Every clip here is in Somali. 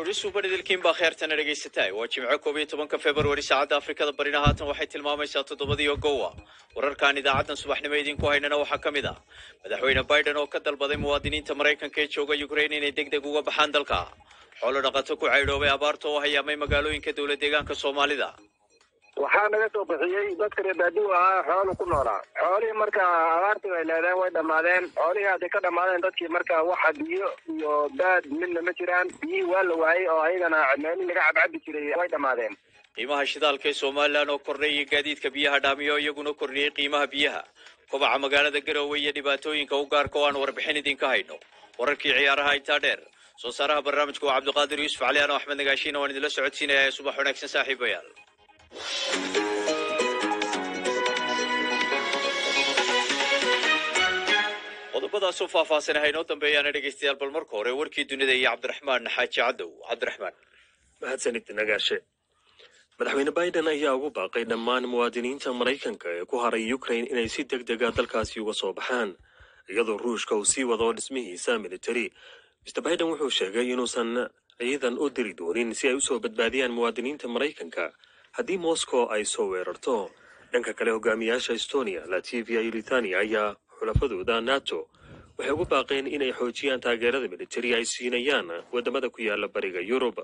aroorisu baridilkiin baa kheertana dhegaysataa waa jimco koob iyo tobanka februari saacadda afrikada barina haatan waxay tilmaamaysaa toddobadii ogowa wararkan idaacaddan subaxnimo idinku haynana waxaa ka mid ah madaxweyne biden oo ka dalbaday muwaadiniinta maraykanka ee jooga ukrain inay deg deg uga baxaan dalka xoolo dhaqato ku caydhoobay abaarta oo hayaamay magaalooyinka dowlad deegaanka soomaalida waxaa naga soo bixiyey dadka reer baadigu ahaa xoolu ku noolaa xoolihii marka abaartii bay leedeen way dhammaadeen xoolihii hadday ka dhammaadeen dadkii marka waxa biyo iyo baad midna ma jiraan biyihii waa la waayey oo ayagana meelii laga cabcabi jiray way dhammaadeen qiimaha shidaalka ee somalilan oo kordhay iyo gaadiidka biyaha dhaamiyo iyaguna kordhiyey qiimaha biyaha kobaca magaalada garowe iyo dhibaatooyinka u gaarka oo aan warbixin idinka hayno wararkii ciyaaraha intaa dheer soo saaraha barnaamijka waa cabdiqaadir yuusuf caliyaano axmed nagaashiina waan idinla socodsiinaya ee subax wanaagsan saaxiibayaal qodobadaasoo faahfaahsan haynoo dambeeyaana dhegaystayaal bal marka hore warkii dunida iyo cabdiraxmaan xaaji cadow cabdiraxmaan mahadsanid nagaashe madaxweyne biden ayaa ugu baaqay dhammaan muwaadiniinta maraykanka ee ku haray ukrain inay si deg dega dalkaasi uga soo baxaan iyadoo ruushka uu sii wado dhismihiisa militari mr biden wuxuu sheegay inuusan ciidan u diri doonin si ay usoo badbaadiyaan muwaadiniinta maraykanka haddii moscow ay soo weerarto dhanka kale hogaamiyaasha estonia latvia iyo lithania ayaa xulafadooda nato waxay ugu baaqeen inay xoojiyaan taageerada militari ay siinayaan wadamada ku yaala bariga yurub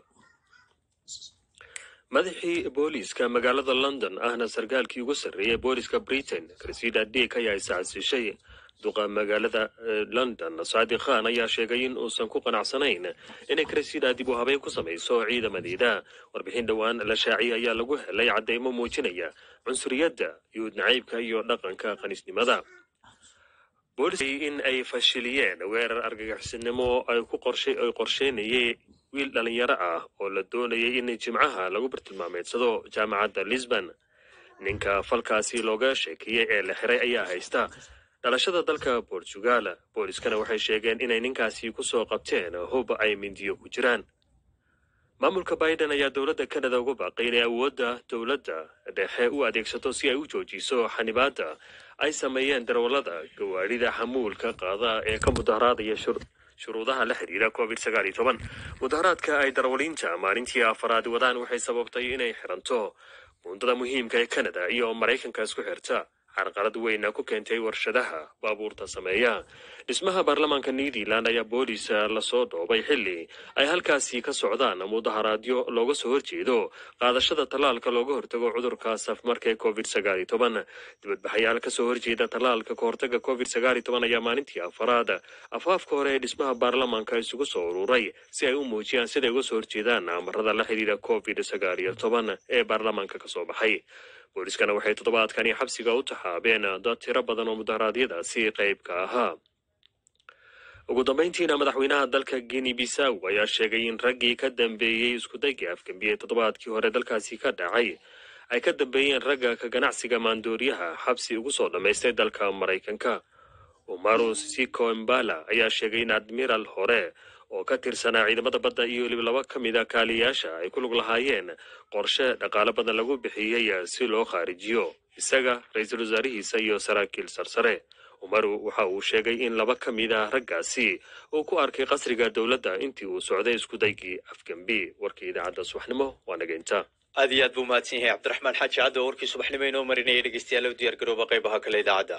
madaxii booliiska magaalada london ahna sarkaalkii ugu sarreeyay booliiska britain cressida dick ayaa iscasishay duqa magaalada london saadi khan ayaa sheegay in uusan ku qanacsanayn inay cressida dib u habeen ku samayso ciidamadeeda warbixin dhowaan la shaaciyay ayaa lagu helay caddeymo muujinaya cunsuriyadda yuhud nacaybka iyo dhaqanka qanisnimada boolis in ay fashiliyeen weerar argagixisnimo ay ku qorshay ay qorsheynayay wiil dhalinyaro ah oo la doonayay in jimcaha lagu bartilmaameedsado jaamacadda lisbon ninka falkaasi looga sheekeeyey ee la xiray ayaa haysta dhalashada dalka portugal booliskana waxay sheegeen inay ninkaasi ku soo qabteen hub ay mindiyo ku jiraan maamulka biden ayaa dowladda canada ugu baaqay inay awoodda dowladda dhexe u adeegsato si ay u joojiso xanibaadda ay sameeyeen darawallada gawaadhida xamuulka qaada ee ka mudaharaadaya shuruudaha la xidhiira covid sagaal iyo toban mudaharaadka ay darawaliinta maalintii afaraad wadaan waxay sababtay inay xiranto buundada muhiimka ee canada iyo maraykanka isku xirta carqalad weyna ku keentay warshadaha baabuurta sameeya dhismaha baarlamaanka new zealand ayaa booliis lasoo dhoobay xilli ay halkaasi ka socdaan mudaharaadyo looga soo horjeedo qaadashada tallaalka looga hortago cudurka safmarka ee covid sagaal iyo toban dibadbaxayaal kasoo horjeeda tallaalka kahortaga covid sagaal iyo toban ayaa maalintii afaraad afaafka hore ee dhismaha baarlamaanka isugu soo ururay si ay u muujiyaan siday uga soo horjeedaan amarada la xidhiira covid sagaal iyo toban ee baarlamaanka kasoo baxay booliskana waxay toddobaadkani xabsiga u taxaabeen dad tiro badan oo mudaharaadyadaasi qayb ka ahaa ugu dambayntiina madaxweynaha dalka guinea bisaw ayaa sheegay in raggii ka dambeeyey iskudaygii afgambiyey toddobaadkii hore dalkaasi ka dhacay ay ka dambeeyeen ragga ka ganacsiga maandooriyaha xabsi ugu soo dhammaystay dalka maraykanka umaru siko imbala ayaa sheegay in admiral hore oo ka tirsanaa ciidamada badda iyo weliba laba ka mid a kaaliyaasha ay ku lug lahaayeen qorshe dhaqaale badan lagu bixiyey si loo khaarijiyo isaga ra-iisul wasaarihiisa iyo saraakiil sarsare umaru waxa uu sheegay in laba ka mid ah raggaasi uu ku arkay qasriga dowladda intii uu socday iskudaygii afgambi warkii idaacadda subaxnimo waa nageynta aad iyo aad buu mahadsan yahay cabdiraxmaan xaaji caddo oo warkii subaxnimo inoo marinaya dhegeystayaal u diyaar garooba qaybaha kale idaacadda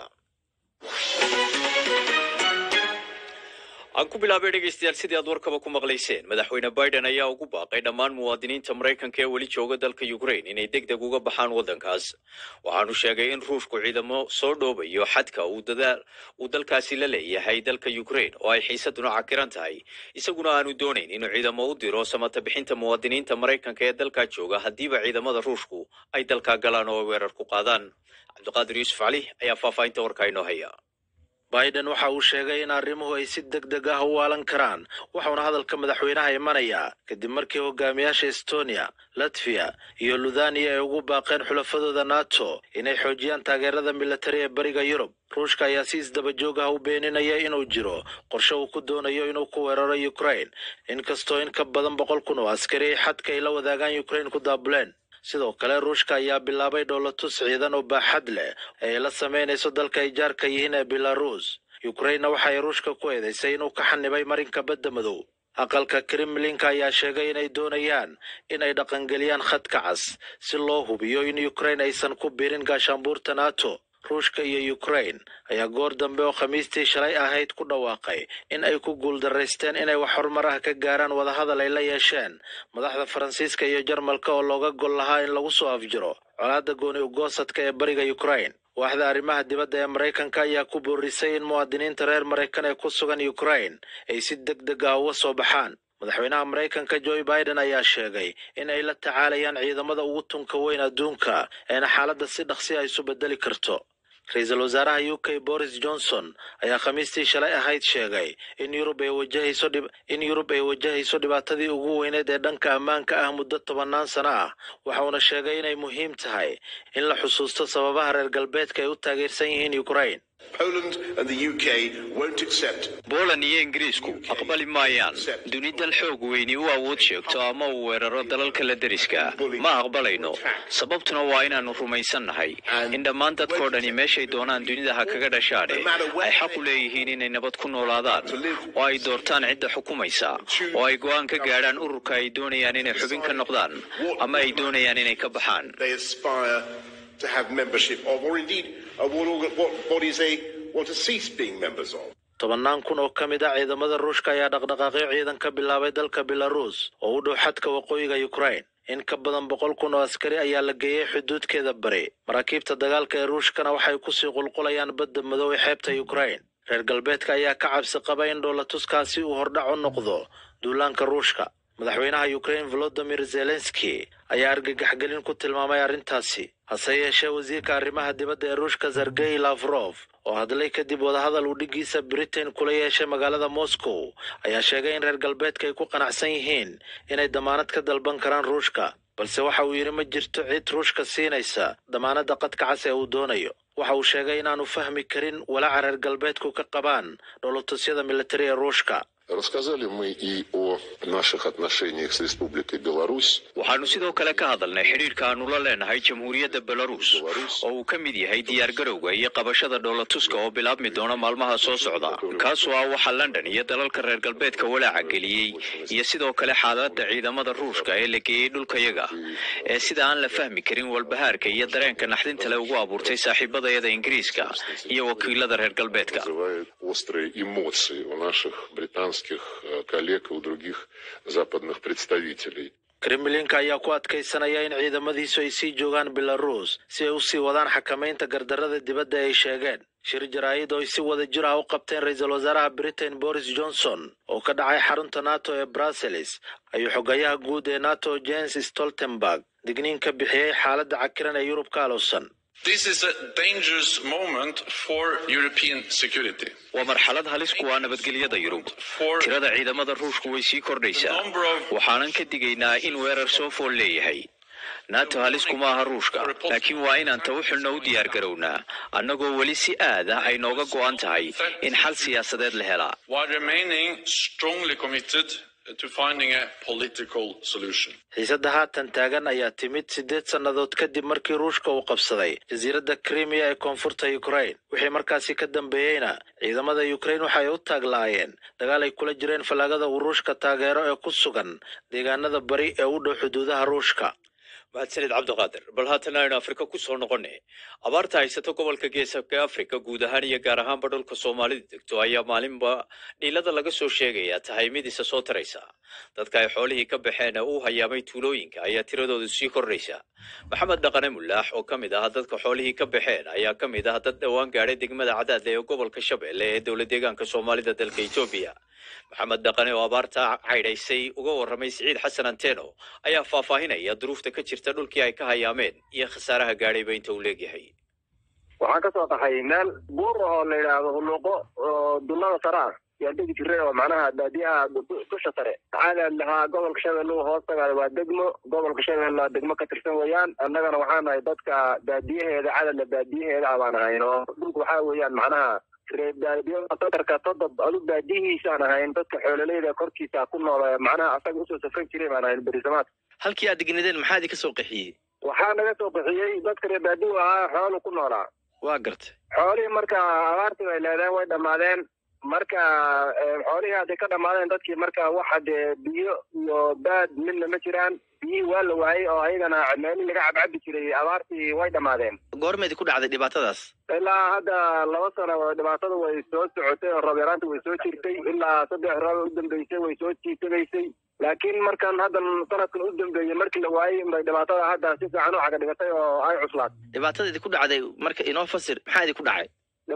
aan ku bilaabay dhegaystayaal sidii aad warkaba ku maqlayseen madaxweyne biden ayaa ugu baaqay dhammaan muwaadiniinta maraykanka ee weli jooga dalka ukrain inay deg deg uga baxaan waddankaas waxaanu sheegay in ruushku ciidamo soo dhoobayo xadka uu dalkaasi la leeyahay dalka ukrain oo ay xiisaduna cakiran tahay isaguna aanu doonayn inuu ciidamo u diro samata bixinta muwaadiniinta maraykanka ee dalkaa jooga haddiiba ciidamada ruushku ay dalkaa galaan oo weerar ku qaadaan cabdiqaadir yuusuf cali ayaa faahfaahinta warkaa inoo haya biden waxa uu sheegay in arrimuhu ay si deg deg ah u waalan karaan waxauna hadalka madaxweynaha imanayaa kadib markii hogaamiyaasha estonia latviya iyo luthania ay ugu baaqeen xulafadooda nato inay xoojiyaan taageerada militari ee bariga yurub ruushka ayaa si isdaba joog ah u beeninaya inuu jiro qorshe uu ku doonayo inuu ku weeraro ukrain inkastoo in ka badan boqol kun oo askari ay xadka ay la wadaagaan ukrain ku daabuleen sidoo kale ruushka ayaa bilaabay dhoolatus ciidan oo baaxad leh ee ay la samaynayso dalka ay jaarka yihiin ee belarus ukrainna waxa ay ruushka ku eedaysay inuu ka xanibay marinka badda madow aqalka kremlinka ayaa sheegay inay doonayaan inay dhaqangeliyaan khadka cas si loo hubiyo in ukraine aysan ku biirin gaashaanbuurta nato ruushka iyo ukraine ayaa goor dambe oo khamiistii shalay ahayd ku dhawaaqay in ay ku guuldaraysteen inay wax horumar ah ka gaaraan wadahadal ay la yeesheen madaxda faransiiska iyo jarmalka oo looga gol lahaa in lagu soo afjiro colaadda gooni ugoosadka ee bariga ukraine waaxda arrimaha dibadda ee maraykanka ayaa ku boorisay in muwaadiniinta reer maraykan ee ku sugan ukraine ay si deg deg ah uga soo baxaan madaxweynaha maraykanka joe biden ayaa sheegay in ay la tacaalayaan ciidamada ugu tunka weyn adduunka eena xaaladda si dhaqsi a isu bedeli karto ra-iisul wasaaraha u k boris johnson ayaa khamiistii shalay ahayd sheegay in yurub ay wajahayso in yurub ay wajahayso dhibaatadii ugu weyneed ee dhanka ammaanka ah muddo tobannaan sano ah waxauna sheegay inay muhiim tahay in la xusuusto sababaha reer galbeedka ay u taageersan yihiin ukraine booland iyo ingiriisku aqbali maayaan duni dal xoog weyni u awood sheegto ama uu weeraro dalalka la deriska ma aqbalayno sababtuna waa inaannu rumaysannahay in dhammaan dadkao dhani meeshay doonaan dunida ha kaga dhashaane ay xaq u leeyihiin inay nabad ku noolaadaan oo ay doortaan cidda xukumaysa oo ay go'aan ka gaadhaan ururka ay doonayaan inay xubin ka noqdaan ama ay doonayaan inay ka baxaan tobannaan kun oo ka mid ah ciidamada ruushka ayaa dhaqdhaqaaqyo ciidan ka bilaabay dalka belaruus oo u dhow xadka waqooyiga ukraine in ka badan boqol kun oo askari ayaa la geeyey xuduudkeeda bari maraakiibta dagaalka ee ruushkana waxay kusii qulqulayaan badda madow ee xeebta ukraine reer galbeedka ayaa ka cabsi qaba in dhoolatuskaasi uu hordhac u noqdo duulaanka ruushka madaxweynaha ukraine volodimir zelenski ayaa argagaxgelin ku tilmaamay arrintaasi hase yeeshee wasiirka arrimaha dibadda ee ruushka sergey lafrof oo hadlay kadib wadahadal uu dhiggiisa britain kula yeeshay magaalada moscow ayaa sheegay in reer galbeedka ay ku qanacsan yihiin inay damaanad ka dalban karaan ruushka balse waxa uu yidhi ma jirto cid ruushka siinaysa damaanadda qadka cas ee uu doonayo waxa uu sheegay inaanu fahmi karin walaaca reer galbeedku ka qabaan dhoolotusyada militari ee ruushka Рассказали мы и о наших отношениях с Республикой Беларусь. waxaanu sidoo kale ka hadalnay xidhiidhka aanu la leenahay jamhuuriyadda belarus oo uu ka mid yahay diyaargarowga iyo qabashada dhoolatuska oo bilaabmi doona maalmaha soo socda kaasoo ah waxa london iyo dalalka reer galbeedka walaaca geliyey iyo sidoo kale xaaladda ciidamada ruushka ee la geeyey dhulkayaga ee sida aan la fahmi karin walbahaarka iyo dareenka naxdinta le ugu abuurtay saaxiibadayada ingiriiska iyo wakiilada reer galbeedka Вызывает острые эмоции у наших британских э, коллег и у других западных представителей. kremlinka ayaa ku adkaysanaya in ciidamadiisu ay sii joogaan belarus si ay u sii wadaan xakamaynta gardarrada dibadda ay sheegeen shir jaraa'id oo ay si wada jir ah u qabteen ra-iisul wasaaraha britain boris johnson oo ka dhacay xarunta nato ee brussels ayuu xogayaha guud ee nato james stoltenberg digniin ka bixiyey xaaladda cakiran ee yurub ka alowsan This is a dangerous moment for European security. waa marxalad halis ku ah nabadgelyada yurub tirada ciidamada ruushku way sii kordhaysaa waxaanan ka digaynaa in weerar soo fool leeyahay nato halis kuma aha ruushka laakiin waa inaan ta u xilno u diyaar garownaa annagoo weli si aad ah ay nooga go'an tahay in xal siyaasadeed la helaa while remaining strongly committed to finding a political solution. xiisadda haatan taagan ayaa timid siddeed sannadood kadib markii ruushka uu qabsaday jasiiradda krimiya ee koonfurta ukraine wixii markaasi ka dambeeyeyna ciidamada ukraine waxay u taaglaayeen dagaal ay kula jireen fallaagada uu ruushka taageero ee ku sugan deegaanada bari ee u dhow xuduudaha ruushka mahadsanid cabdiqaadir bal haatan aynu afrika ku soo noqonay abaarta haysata gobolka geesabka afrika guud ahaan iyo gaar ahaanba dhulka soomaalida degto ayaa maalinba dhiilada laga soo sheegayaa tahay mid isa soo taraysa dadka ay xoolihii ka baxeen ee u hayaamay tuulooyinka ayaa tiradoodu sii kordhaysa maxamed dhaqane mulaax oo ka mid ah dadka xoolihii ka baxeen ayaa ka mid ah dad dhowaan gaadhay degmada cadaadle ee gobolka shabeelle ee dowlad deegaanka soomaalida dalka etoobiya maxamed dhaqane oo abaarta caydhaysay uga warramay siciid xasan anteno ayaa faahfaahinaya duruufta ka jirta dhulkii ay ka hayaameen iyo khasaaraha gaadhayba inta uu leegyahay waxaan kasoo qaxay meel buur oo la yidhaahdo huluuqo oo dullada sare ah yaa degi jiray oo macnaha baadiyaha du- dusha sare caadaad lahaa gobolka shabeelle uu hoos tagaayo waa degmo gobolka shabeelle degmo ka tirsan weeyaan annagana waxaan nahay dadka baadiyaheeda cadadla baadiyaheeda ah baan ahayn oo dhulka waxaa weeyaan macnaha reer baadiyo qadarka todob adu baadiyihiisaan ahayn dadka xoololeyda korkiisa ku nool ee macnaha asaga usoo safran jiray baan ahayn berisamaad halkii aad degnadeen maxaa idinka soo qaxiyey waxaa naga soo bixiyey dadka reer baadiyu ahaa xoolu ku noolaa waa gartay xoolihii marka abaartii bay leedeen way dhammaadeen marka xoolihii hadday ka dhammaadeen dadkii marka waxa dee biyo iyo baad midna ma jiraan biyihii waa la waayey oo ayagana meelii laga cabcabi jiray abaartii way dhammaadeen goormeedi ku dhacday dhibaatadaas ilaa hadda laba sano dhibaatada way soo socotay oo roob yaraanta way soo jirtay ilaa saddex roob u dambeysay way soo jiitagaysay laakiin markan haddan sanadkan u dambeeyey markii la waayey bay dhibaatada hadda si fiican u caga dhigatay oo ay cuslaad dhibaatada idinku dhacday marka inoo fasir maxaa idinku dhacay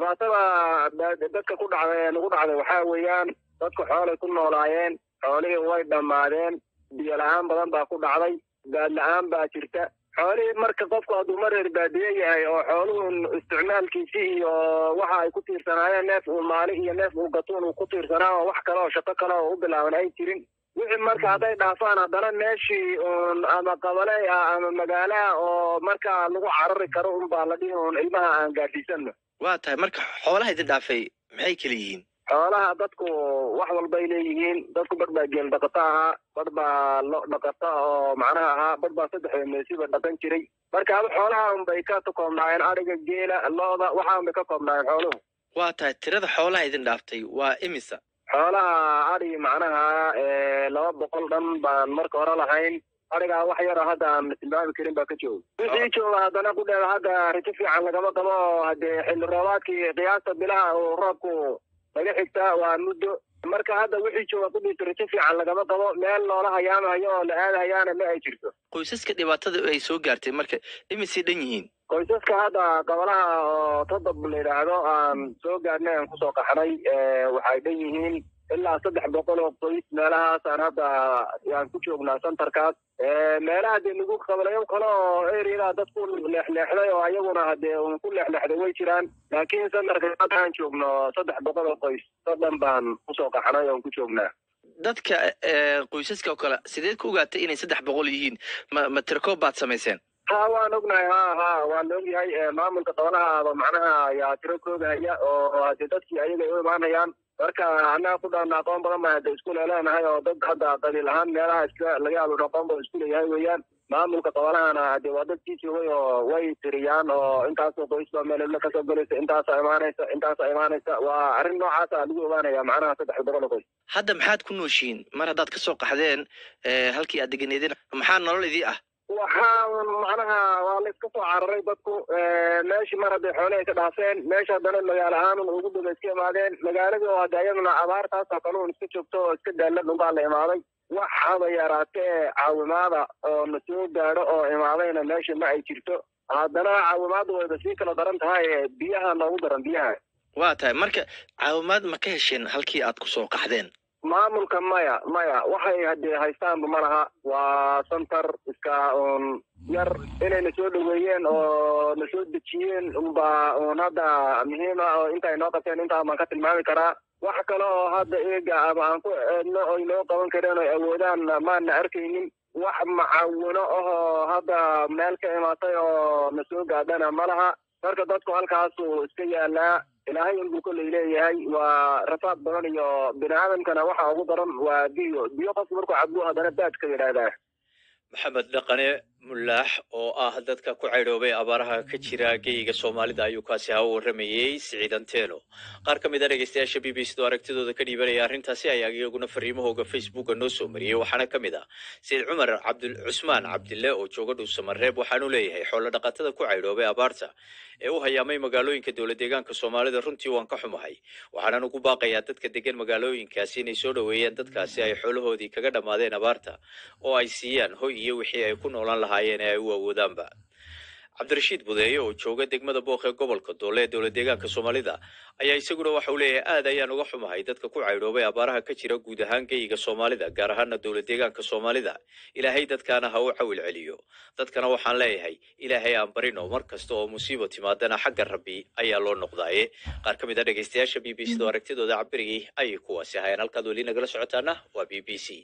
dhibaatada dadka ku dhacday nagu dhacday waxaa weeyaan dadku xoolay ku noolaayeen xoolihii way dhammaadeen biyo la-aan badan baa ku dhacday baad la-aan baa jirta xoolihii marka qofku hadduu ma reer baadiye yahay oo xooluhun isticmaalkiisii iyo waxa ay ku tiirsanaayeen neef uu maali iyo neef uu gatuun uu ku tiirsanaa oo wax kale oo shaqo kale oo u bilaaban ay jirin wixii marka hadday dhaafaan haddana meeshii uun ama qabale ah ama magaalaha oo markaa lagu carari karo un baa la dhihi uun ilmaha aan gaadhiisano waa tahay marka xoolaha idin dhaafay maxay kala yihiin xoolaha dadku wax walbay leeyihiin dadku badh baa geel dhaqato ahaa badh baa lo dhaqato oo macnaha ahaa badh baa saddex meesiba dhaqan jiray marka aba xoolaha unbay ka koobnaayeen adhiga geela looda waxa unbay ka koobnaayeen xooluhu waa tahay tirada xoolaha idin dhaaftay waa imisa xoolaha adhi macnaha laba boqol dhan baan marka hore lahayn adhigaa wax yaro hadda aan tilmaami karin baa ka jooga wixii jooga haddana ku dheeda hadda rajo fiican lagama qabo oo haddee xilli roobaadkii qiyaasta bilaha uu roobku laga xigtaa waa muddo marka hadda wixii jooga kudhiisa rajo fiican lagama qabo meel loola hayaamahayo oo la aadahayaana ma ay jirto qoysaska dhibaatada ay soo gaartay marka imisay dhan yihiin qoysaska hadda gobolaha oo todob la yidhaahdo aan soo gaarnay aan kusoo qaxnay waxay dhan yihiin ilaa saddex boqol oo qoys meelahaasaan hadda yaan ku joognaa centerkaas meelaha dee nagu qabalayo kale oo areada dad ku leexleexday oo ayaguna hadee un ku leexleexday way jiraan laakiin centerka hadda aan joogno saddex boqol oo qoys soddon baan kusoo qaxnay oon ku joognaa dadka qoysaska oo kale sideed ku ogaatay inay saddex boqol yihiin ma ma tirkoob baad samayseen ha waan ognahay ha ha waan ogyahay maamulka gobolahaaba macnaha ayaa tiro koogahaya oo hadee dadkii ayaga ay u imaanayaan marka annaga ku dhaana aqoon badan baan hadda isku leeleenahay oo dad hadda qabiil ahaan meelaha iska laga yaabo aqoon badan isku leeyahay weeyaan maamulka gobolahana hadee waa dad sii joogay oo way tiriyaan oo intaasoo qoys baa meel hebla kasoo gelaysa intaasa imaanaysa intaasa imaanaysa waa arrin noocaasa lagu ogaanaya macnaha saddex boqol oo qoys hadda maxaad ku nooshiin mar haddaad kasoo qaxdeen halkii aad deganeedeen maxaa nolol idii ah waxaa macnaha waa la iska soo cararay dadku meeshii mar hadday xoole ay ka dhaafeen meesha haddana magaalo ahaanun ugu daba iska imaadeen magaaladii oo hadda iyaduna abaartaasoo kale un iska joogto oo iska daalan unbaa la imaaday wax haba yaraatee caawimaada oo na soo gaadho oo imaadayna meesha ma ay jirto haddana caawimaadda wayba sii kala daran tahay biyaha noogu daran biyaha waa tahay marka caawimaad ma ka hesheen halkii aad kusoo qaxdeen maamulka maya maya waxay hadee haystaanba ma laha waa center iska un yar inay na soo dhaweeyeen oo na soo dejiyeen unba un hadda muhiima oo inta ay noo qabteen intaa baan ka tilmaami karaa wax kale oo hadda eega ama aan ku eedno oy noo qaban kareen oy awoodaan maana arkaynin wax macaawino ahoo hadda meel ka imaatay oo na soo gaadhana ma laha marka dadku halkaasuu iska yaalaa ilaahay unbuu kolley leeyahay waa rafaad badan iyo bini aadamkana waxa ugu daran waa biyo biyo qofku markuu cabuu haddana baadka yidhaahdaa maxamed dhaqane mulaax oo ah dadka ku caydhoobay abaaraha ka jira geyiga soomaalida ayuu kaasi ha u warramayey siciidanteeno qaar ka mid a dhegeystayaasha b b c do aragtidooda ka dhiibanaya arrintaasi ayaa iyaguna fariimahooga facebooka noo soo mariyey waxaana ka mid ah sayid cumar cabdul cusmaan cabdille oo jooga dhuusamareeb waxaanu leeyahay xoolo dhaqatada ku caydhoobay abaarta ee u hayaamay magaalooyinka dowla deegaanka soomaalida runtii waan ka xumahay waxaanan ugu baaqayaa dadka degan magaalooyinkaasi inay soo dhoweeyaan dadkaasi ay xoolahoodii kaga dhammaadeen abaarta oo ay siiyaan hoy iyo wixii ay ku noolaan lahaayeen ee ay u awoodaanba cabdirashiid budeeye oo jooga degmada booq ee gobolka doole ee dowla deegaanka soomaalida ayaa isaguna waxa uu leeyahay aad ayaan uga xumahay dadka ku caydhoobay abaaraha ka jira guud ahaan geyiga soomaalida gaar ahaana dowla deegaanka soomaalida ilaahay dadkaana ha u cawil celiyo dadkana waxaan leeyahay ilaahay aan barino mar kasta oo musiibo timaadana xagga rabbi ayaa loo noqdaaye qaar ka mid a dhegeystayaasha b b c do aragtidooda cabirigii ayay kuwaasi ahayeen halkaad weli nagala socotaana waa b b c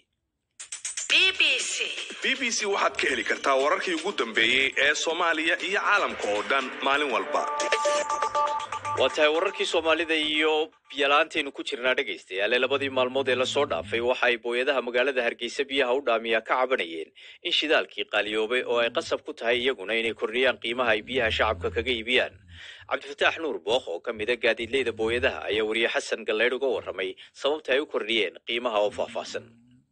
b b c waxaad ka heli kartaa wararkii ugu dambeeyey ee soomaaliya iyo caalamka oo dhan maalin walba waa tahay wararkii soomaalida iyo biyalaanteenu ku jirnaa dhegaystayaale labadii maalmood ee lasoo dhaafay waxa ay booyadaha magaalada hargeysa biyaha u dhaamiya ka cabanayeen in shidaalkii qaaliyoobay oo ay qasab ku tahay iyaguna inay kordhiyaan qiimaha ay biyaha shacabka kaga iibiyaan cabdifataax nuur bookh oo ka mida gaadiidleyda booyadaha ayaa weriye xasan galleydh uga warramay sababta ay u kordhiyeen qiimaha oo faahfaahsan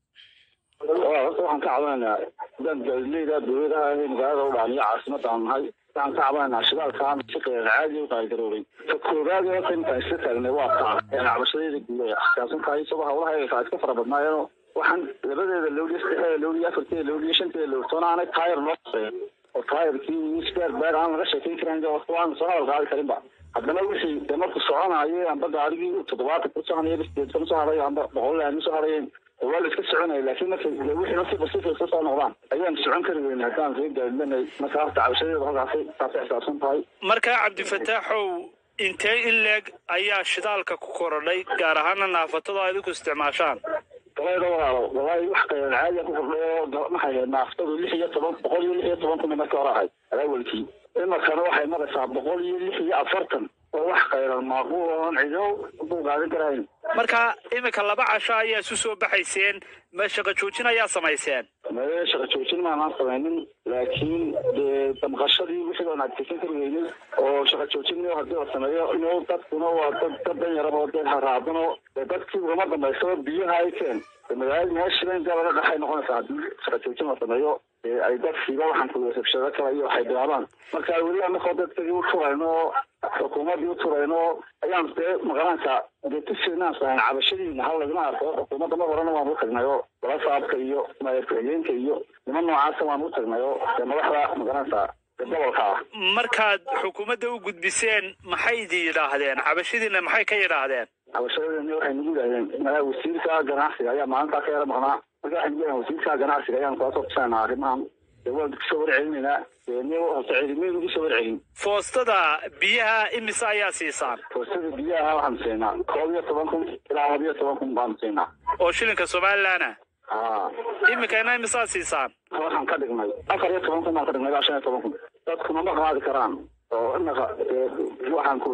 horta waxaan ka cabanaynaa hadaan gaadiidleyda booyadaha ee magaalada u dhaamiya caasimadaan nahay waxaan ka cabanaynaa shidaalkaan si qeyr caadi u qaaligaroobay ta koobaad ee horta intaan isla taagnay waa taa een cabashadayda guud ay xasaabsan tahay isagoo hawlaha ay iska fara badnaayeenoo waxaan labadeeda lowliya saddexdeeda lowliya afarteeda lowliya shanteeda lowtoona aanay taayar noo shaqeyn oo taayarkii sbeer beer aan laga sheekayn karin waan soo hadal qaadi karinba haddana wixii de markuu soconayo amba gaarigii toddobaatan ku soconaya sideedkan usoo hadayo amba boqol aan usoo hadayeen waa la iska soconaya laakiin marka wixii nafsi basifa iska soo noqdaan ayaan socon kari weyna haddaan soo gaadinay marka horta cabashadeeda halkaasi taasay xisaabsan tahay markaa cabdifataaxow intee in leeg ayaa shidaalka ku korodhay gaar ahaana naafatada idinku isticmaashaan galayda walaalo walaahi wax qayran caadiya ku kordhay oo maxay ahayd naaftadu lix iyo toban boqol iyo lix iyo toban kun markii hore ahayd alaawalkii imarkana waxay maraysaa boqol iyo lix iyo afartan oo wax qayran maaquul oon cido u qaadan karahayn marka iminka laba casho ayaa isu soo baxayseen ma shaqo joojin ayaa samayseen mee shaqa joojin maanaan samaynin laakiin dee damqashadii wixii oon adkeysan kari weynin oo shaqa joojin haddii la sameeyo inuu dadkuna waa dad dad dan yaraba oo dee haraadano dee dadkii ugama dambaysaba biyaha ay keen magaalada meeshiba inta laga dhaxay noqonaysaa haddii shaqa joojin la sameeyo ay dadkiiba waxaan kuwasabshado kale iyo waxay bilaabaan marka weli anakoo dadkagii u turayno xukuumaddii u turayno ayaan dee magaranaysaa dee tusinaan sahayn cabashadiina hal lagama arko xukuumadda mar horena waan u tagnay oo walasaabka iyo ku-xigeenka iyo niman noocaasa waan u tagnay oo dee madaxda magaranaysaa gobolka ah markaad xukuumadda u gudbiseen maxay idin yidhaahdeen cabashadiina maxay ka yidhaahdeen cabashadeeni waxay nagu yidhahdeen madaxa wasiirka ganacsiga ayaa maalintaa ka yara maqnaa marka waxay nagu yidhahdeen wasiirka ganacsiga ayaan kula soo tusaynaa arrimahan dee waan kusoo warcelinaynaa dee horta celimay nagu soo warcelin foostada biyaha imise ayaa siisaan foostada biyaha waxaan siinaa koob iyo toban kun ilaa laba iyo toban kun baanu siinaa oo shilinka somalilandna ha iminkana imisaa siisaan waxaan ka dhignay afar iyo toban kun baan ka dhignay ilaa shan iyo toban kun dadkuna ma qaadi karaan oo inaga waxaan ku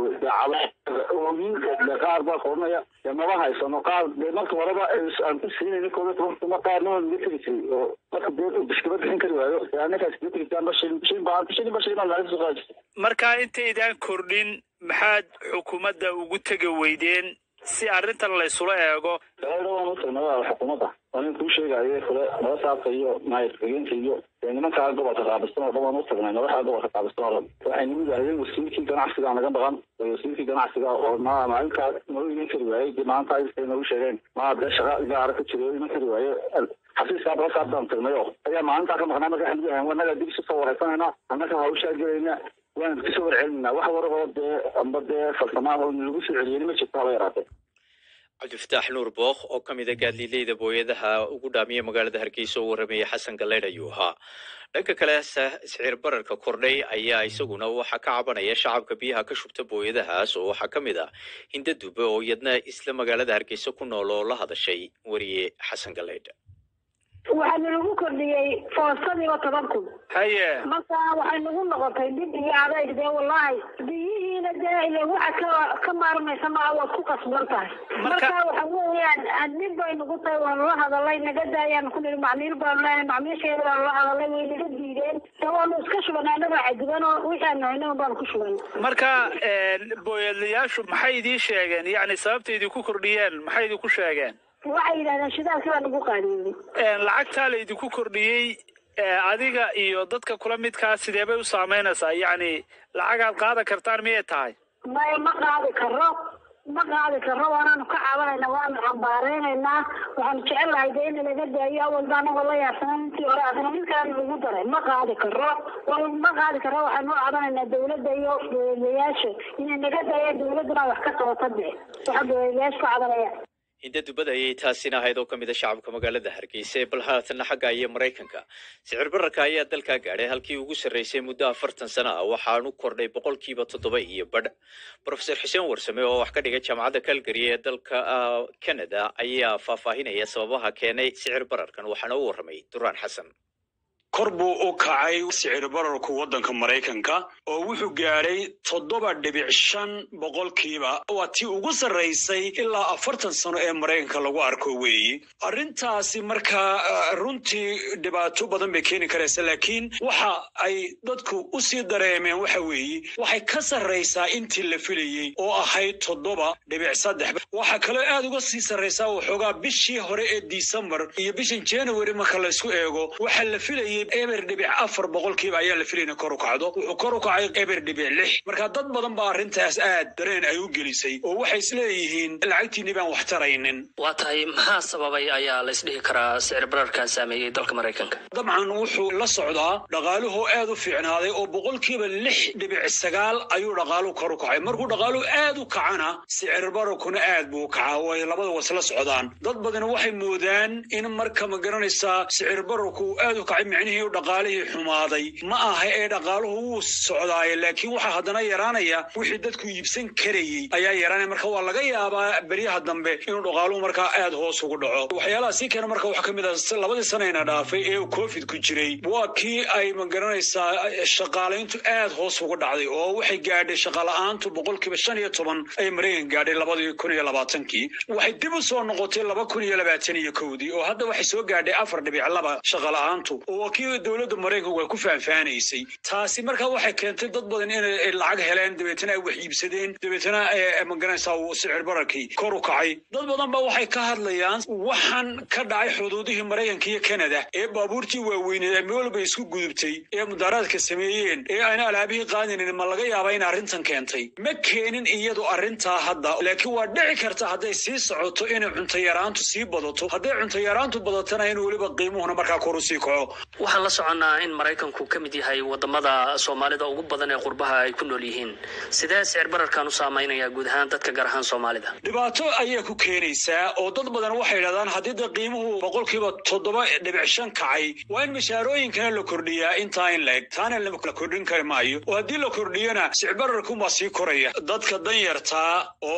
oogin qaar baa koranaya dee maba haysano qaar dee marka horeba aan ku siinayna koob iyo toban kun qaarna waa naga tegi jiray oo marka dee biskaba bixin kari waayo dee anagaas naga tegi jiraan bashin bashin baa bashin ba shilin baa laga soo qaadi jirtay markaa intaydaan kordhin maxaad xukuumadda ugu tegi weydeen si arrintan laysula eego galayda waan u tagnay waa xukuumadda waa nin kuu sheegayo kule madasaabka iyo maayirkageenka iyo dee nimankaa gobolka qaabistan oo dhan waan u tagnay madaxa gobolka qaabistan oo dhan waxay nagu yidhahdeen wasiirkii ganacsiga naga maqan wasiirkii ganacsiga oo ma maalinkaa nagu iman kari waayey dee maanta ay nagu sheegeen maa dee shaqa gaara ka jiro iman kari waaye xafiiska madasaabtaan tagnay oo ayaa maalintaa ka maqnaa marka waxay nagu yidhahdeen wanaga dib isu soo wareysanayna annaka hawshaa gelayna waan kusoo warcelinaa wax warahoo dee amba dee falsamaa oo lagu soo celiyeni ma jirto haba yaraatee cabdifataax nuur bookh oo ka mid a gaadliileyda booyadaha ugu dhaamiya magaalada hargeysa oo warramayay xasan galleydh ayuu ahaa dhanka kale sicir bararka kordhay ayaa isaguna waxaa ka cabanaya shacabka biyaha ka shubta booyadahaas oo waxaa ka mid ah hinda dube oo iyadna isla magaalada hargeysa ku nool oo la hadashay weriye xasan galleydh waxaa nalagu kordhiyey foostadiiba toban kun haye marka waxay nagu noqotay dib iyo adayg dee wallahi biyihiina dee ile waxa ka ka maarmaysa maa waad ku qasban tahay marka waxa weeyaan dhib bay nagu tahay waanu la hadalay naga daayaan ku nihi macmiil baanu leeyahay macmiisheeda baanu la hadalay way naga diideen dee waanu iska shubanay annaga cadiban oo wixii aan nahayna baanu ku shubanay marka booyadlayaashu maxay idiin sheegeen yacni sababta idinku kordhiyeen maxay idinku sheegeen waxay yidhahdeen shidaalkii baa nagu qaadiyeeyey lacagtaa la idinku kordhiyey adiga iyo dadka kula midkaa sidee bay u saameynaysaa yacni lacagaad qaadan kartaan miyay tahay maya ma qaadi karo ma qaadi karo waanaanu ka cabanayna waanu cambaareynayna waxaanu jecel lahay dee in laga daayo awalba anagoo la yaabsanan intii hore adna mid kalena lagu daray ma qaadi karo ma qaadi karo waxaanu u cabanaynaa dawladda iyo dowladayaasha inay naga daayaan dawladduna wax ka qabata dee waxa dowladayaasha ka cabanaya hinda dubada ayay taasina ahayd oo ka mid a shacabka magaalada hargeysa ee bal haatanna xagga iyo maraykanka sicir bararka ayaa dalkaa gaadhay halkii ugu sarreysay muddo afartan sano ah waxaanu kordhay boqolkiiba toddoba iyo badh profesor xuseen warsame oo wax ka dhigay jaamacadda calgary ee dalka canada ayaa faahfaahinaya sababaha keenay sicir bararkan waxaana u warramay duraan xasan kor buu u kacay sicir bararku waddanka maraykanka oo wuxuu gaadhay toddoba dhibic shan boqolkiiba waa tii ugu sarraysay ilaa afartan sano ee maraykanka lagu arko weeyi arrintaasi markaa runtii dhibaato badan bay keeni karaysa laakiin waxa ay dadku u sii dareemeen waxa weeye waxay ka sarraysaa intii la filayey oo ahayd toddoba dhibic saddex waxaa kaloo aad uga sii sarraysaa waxoogaa bishii hore ee disembar iyo bishan january marka laysku eego waxaa la filayey eber dhibic afar boqolkiiba ayaa la filayna kor u kacdo wuxuu kor u kacay eber dhibic lix marka dad badan baa arrintaas aad dareen ay u gelisay oo waxay isleeyihiin lacagtiinni baan wax taraynin waa tahay maxaa sababay ayaa la isdhihi karaa sicir bararkan saameeyey dalka maraykanka dabcan wuxuu la socdaa dhaqaaluhu aad u fiicnaaday oo boqolkiiba lix dhibic sagaal ayuu dhaqaaluhu kor u kacay markuu dhaqaaluhu aad u kacana sicir bararkuna aad buu u kacaa oo ay labada wasla socdaan dad badan waxay moodaan in marka ma garanaysaa sicir bararku uu aad u kacay micnihii dhaqaalihii xumaaday ma aha ee dhaqaaluhu wuu socdaaye laakiin waxaa haddana yaraanaya wixii dadku iibsan karayey ayaa yaraanaya marka waa laga yaabaa beryaha dambe inuu dhaqaaluhu markaa aad hoos ugu dhaco waxyaalaha sii keena marka waxaa ka mid ah labadii sanayna dhaafay ee uu covid ku jiray waa kii ay ma garanaysaa shaqaalayntu aad hoos ugu dhacday oo waxay gaadhay shaqala-aantu boqolkiiba shan iyo toban ay maraykan gaadhay labadii kun iyo labaatankii waxay dib u soo noqotay laba kun iyo labaatan iyo kowdii oo hadda waxay soo gaadhay afar dhibic laba shaqala-aantu oo waa kii dowladda maraykanku ay ku faanfaanaysay taasi markaa waxay keentay dad badan inay lacag heleen dabeetana ay wax iibsadeen dabeetana ma garanaysaa uu sicir bararkii kor u kacay dad badan ba waxay ka hadlayaan waxaan ka dhacay xuduudihii maraykanka iyo kanada ee baabuurtii waaweyneed ee meel walba isku gudubtay ee mudaaraadka sameeyeen ee ayna alaabihii qaadinin ma laga yaabaa in arrintan keentay ma keenin iyadu arrintaa hadda laakiin waa dhici karta hadday sii socoto inay cunto yaraantu sii badato hadday cunto yaraantu badatana in weliba qiimuhuna markaa kor u sii kaco waxaan la soconnaa in maraykanku ka mid yahay wadamada soomaalida ugu badan ee qurbaha ay ku nool yihiin sidee sicir bararkan u saamaynaya guud ahaan dadka gaar ahaan soomaalida dhibaato ayay ku keenaysaa oo dad badan waxay idhahdaan haddii de qiimuhu boqolkiiba toddoba dhibic shan kacay waa in mashaarooyinkana la kordhiyaa intaa in la-eg taana la kordhin kari maayo oo haddii la kordhiyona sicbararkunbaa sii koraya dadka danyartaa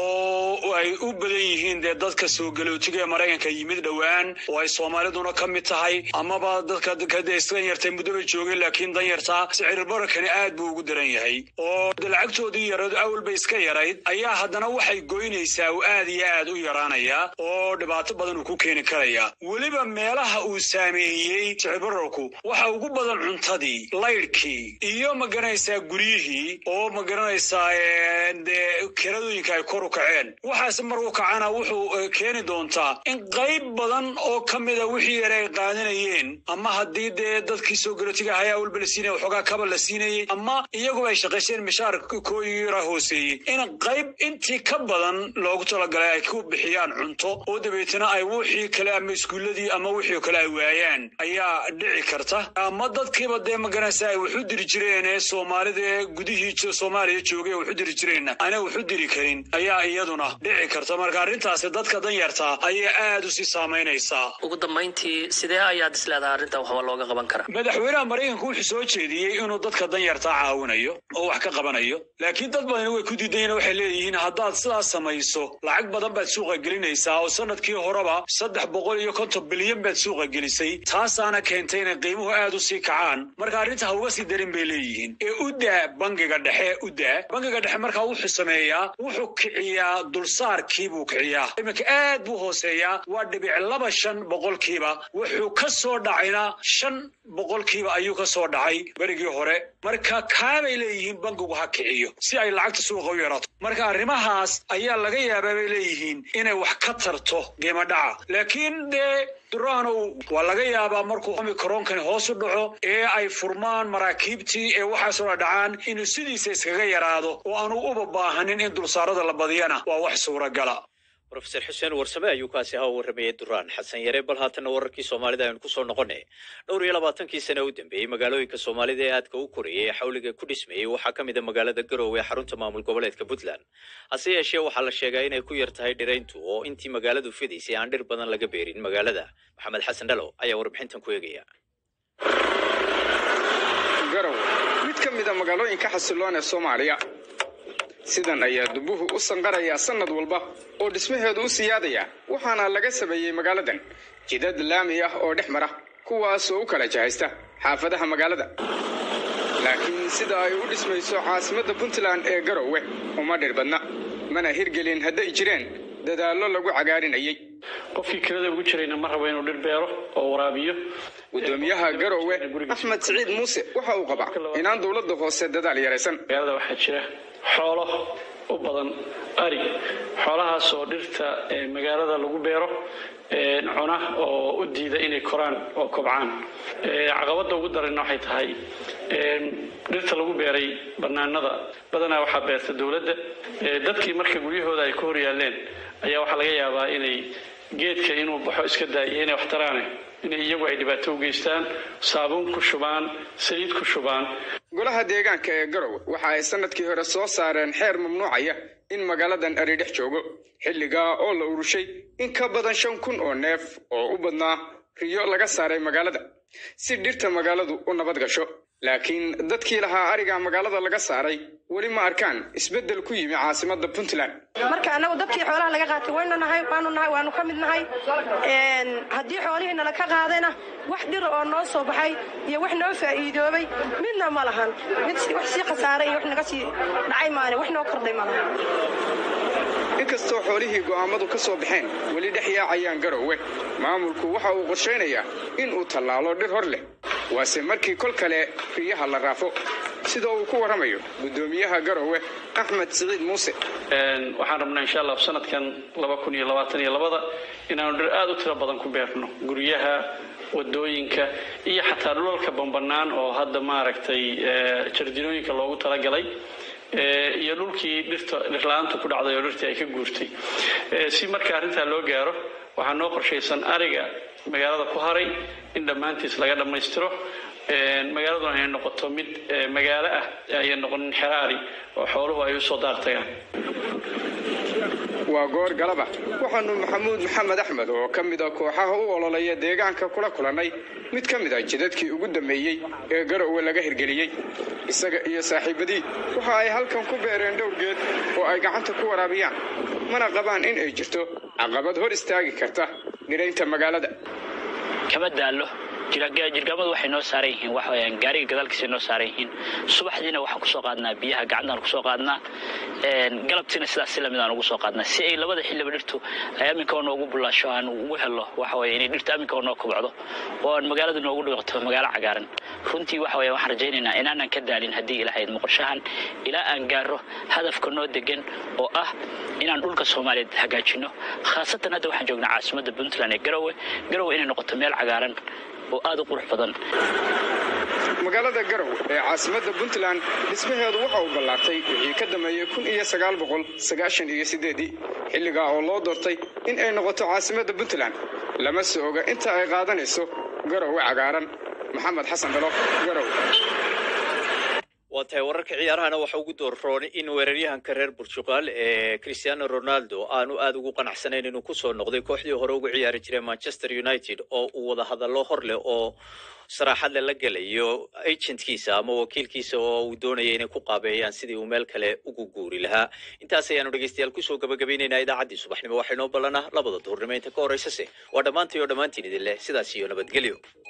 oo ay u badan yihiin dee dadka soo galootiga ee maraykanka yimid dhowaan oo ay soomaaliduna ka mid tahay amaba dadka kade isdanyartay muddoba joogeen laakiin danyartaa sicir bararkani aad buu ugu daran yahay oo de lacagtoodii yaradu awalba iska yarayd ayaa haddana waxay goynaysaa uu aad iyo aad u yaraanaya oo dhibaato badan uu ku keeni karaya weliba meelaha uu saameeyey sicir bararku waxa ugu badan cuntadii laydhkii iyo ma garanaysaa guryihii oo ma garanaysaa dee kiradooyinka ay kor u kaceen waxaase markuu kacana wuxuu keeni doontaa in qayb badan oo ka mida wixii yare ay qaadanayeen ama haddii dee dadkii soo garotiga ahayaa walba la siinaya waxoogaa kaba la siinayey ama iyaguba ay shaqaysteen mishaar kooyira hooseeyey in qayb intii ka badan loogu talagalay ay ku bixiyaan cunto oo dabeetana ay wixii kale ama iskuuladii ama wixii kale ay waayaan ayaa dhici karta ama dadkiiba dee maganaysa ay waxu diri jireen ee soomaalida ee gudihii soomaaliya joogay waxu diri jireenna ana waxu diri karin ayaa iyaduna dhici karta marka arrintaasi dadka danyarta ayay aad u sii saamaynaysaa ugu dambayntii sidee ayaad isleedahay arrintan waxba looga qaban karaa madaxweynaha maraykanku wuxuu soo jeediyey inuu dadka danyarta caawinayo oo wax ka qabanayo laakiin dad badani way ku diidayen waxay leeyihiin haddaad sidaas samayso lacag badan baad suuqa gelinaysaa oo sanadkii horeba saddex boqol iyo konton bilyan baad suuqa gelisay taasaana keentay inay qiimuhu aad u sii kacaan marka arrinta ha uga sii darin bay leeyihiin ee u daa bangiga dhexe u daa bangiga dhexe markaa wuxuu sameeyaa wuxuu kiciyaa dulsaarkii buu kiciyaa iminka aad buu hooseeyaa waa dhibic laba shan boqolkiiba wuxuu ka soo dhacayna shan boqolkiiba ayuu ka soo dhacay berigii hore marka kaabay leeyihiin bangigu ha kiciyo si ay lacagta suuqa u yaraato marka arrimahaas ayaa laga yaabaa bay leeyihiin inay wax ka tarto qiimo dhaca laakiin dee durahanow waa laga yaabaa markuu omicronkani hoos u dhaco ee ay furmaan maraakiibtii ee waxaasoo dha dhacaan inuu sidiisa iskaga yaraado oo aanu uba baahanin in dulsaarada la badiyana waa wax suuragala rofeor xuseen warsame ayuu kaasi ahaa u warramayay duraan xasan yare bal haatanna wararkii soomaalida aynu kusoo noqonay dhowr iyo labaatankii sane u dambeeyey magaalooyinka soomaalida ee aadka u korayay ee xawliga ku dhismayey waxaa ka mid a magaalada garowe ee xarunta maamul goboleedka puntland hase yeeshee waxaa la sheegaa inay ku yar tahay dhirayntu oo intii magaaladu fidaysay aan dhir badan laga beerin magaalada maxamed xasan dhalo ayaa warbixintan ku eegaya garowe mid ka mid a magaalooyinka xasiloon ee soomaaliya sidan ayaa dubuhu u sanqarayaa sannad walba oo dhismaheedu u siyaadaya waxaana laga sameeyey magaaladan jidad laami ah oo dhex mara kuwaasoo u kala jahaysta xaafadaha magaalada laakiin sida ay u dhismayso caasimadda puntland ee garowe uma dhir badna mana hirgelin hadday jireen dadaallo lagu cagaarinayay qofkii kirada ugu jirayna ma rabo inuu dhir beero oo waraabiyo gudoomiyaha garowe axmed siciid muuse waxa uu qabaa inaan dowladda hoose dadaal yaraysan magaalada waxaa jira xoolo u badan ari xoolahaas oo dhirta magaalada lagu beero cuna oo u diida inay koraan oo kobcaan caqabadda ugu daranna waxay tahay dhirta lagu beeray banaanada badanaa waxaa beerta dowladda dadkii marka guryahooda ay ku horyaaleen ayaa waxaa laga yaabaa inay geedka inuu baxo iska daayo inay waxtaraane inay iyagu ay dhibaato u geystaan saabuun ku shubaan saliid ku shubaan golaha deegaanka ee garowe waxa ay sanadkii hore soo saareen xeer mamnuucaya in magaaladan ari dhex joogo xilligaa oo la urushay in ka badan shan kun oo neef oo u badnaa riyo laga saaray magaalada si dhirta magaaladu u nabad gasho laakiin dadkii lahaa ariga magaalada laga saaray weli ma arkaan isbeddel ku yimi caasimadda puntland marka annagu dadkii xoolaha laga qaatay waynu nahay waanu nahay waanu ka mid nahay haddii xoolihii nala ka qaadayna wax dhira oo noo soo baxay iyo wax noo faa'iidoobay midna ma lahan mid wax sii khasaaray iyo wax naga sii dhacay maane wax noo kordhay ma lahan inkastoo xoolihii go'aamadu ka soo baxeen weli dhex yaacayaan garowe maamulku waxa uu qorshaynayaa in uu tallaalo dhir hor leh waase markii kol kale riyaha la raafo sida uu ku warramayo guddoomiyaha garowe axmed siciid muuse waxaan rabnaa insha allah sanadkan laba kun iyo labaatan iyo labada inaanu dhir aada u tiro badan ku beerno guryaha wadooyinka iyo xataa dhulalka bambanaan oo hadda maaragtay jardinooyinka loogu talagalay iyo dhulkii dhirta dhirla-aantu ku dhacday oo dhirtii ay ka guurtay si marka arrintaa loo gaaro waxaa noo qorshaysan ariga magaalada ku haray in dhammaantiis laga dhammaystiro magaaladuna inay noqoto mid magaalo ah ayay noqonin xeraari oo xooluhu ay usoo daartagaan waa goor galaba waxaanu maxamuud maxamed axmed oo ka mid a kooxaha u ololeeya deegaanka kula kulannay mid ka mid a jidadkii ugu dambeeyey ee garowe laga hirgeliyey isaga iyo saaxiibadii waxa ay halkan ku beereen dhowr geed oo ay gacanta ku waraabiyaan mana qabaan in ay jirto caqabad hor istaagi karta dhiraynta magaalada kama daallo jirgaamadu waxay noo saaran yihiin waxaweyaan gaariga gadaalkiisa noo saaran yihiin subaxdiina waxaan kusoo qaadnaa biyaha gacantaan kusoo qaadnaa galabtiina sidaas si lamid aan ugu soo qaadnaa si ay labada xilliba dhirtu ay aminka oo noogu bulaasho aan ugu helo waxaweye inay dhirta aminka oo noo kobcdo oo aan magaalada noogu dhiqto magaalo cagaaran runtii waxaweye waxaan rajaynaynaa inaanan ka daalin haddii ilahayd moqorshahan ilaa aan gaaro hadafka noo degan oo ah inaan dhulka soomaaliyeed hagaajino khaasatan hadda waxaan joognaa caasimadda puntland ee garowe garowe inay noqoto meel cagaaran oo aada u qurux badan magaalada garow ee caasimadda puntland dhismaheedu waxa uu ballaartay wixii ka dambeeyey kun iyo sagaal boqol sagaashan iyo sideedii xilligaa oo loo doortay in ay noqoto caasimadda puntland lama se oga inta ay qaadanayso garowe cagaaran maxamed xasan dhalo garow waa tahay wararka ciyaarahana waxa ugu doorroon in weeraryahanka reer burtuqal ee cristiano ronaldo aanu aada ugu qanacsanayn inuu kusoo noqday kooxdii hore ugu ciyaari jiray manchester united oo uu wada hadallo hor leh oo saraaxadle la gelayo agentkiisa ama wakiilkiisa oo uu doonaya inay ku qaabeeyaan sidii uu meel kale ugu guuri lahaa intaas ayaanu dhegeystayaal kusoo gabagabaynaynaa idaacaddii subaxnimo waxaynoo ballanaa labada duhurnimo inta ka horeysase waa dhammaantay oo dhammaantiin idin leh sidaas iyo nabadgelyo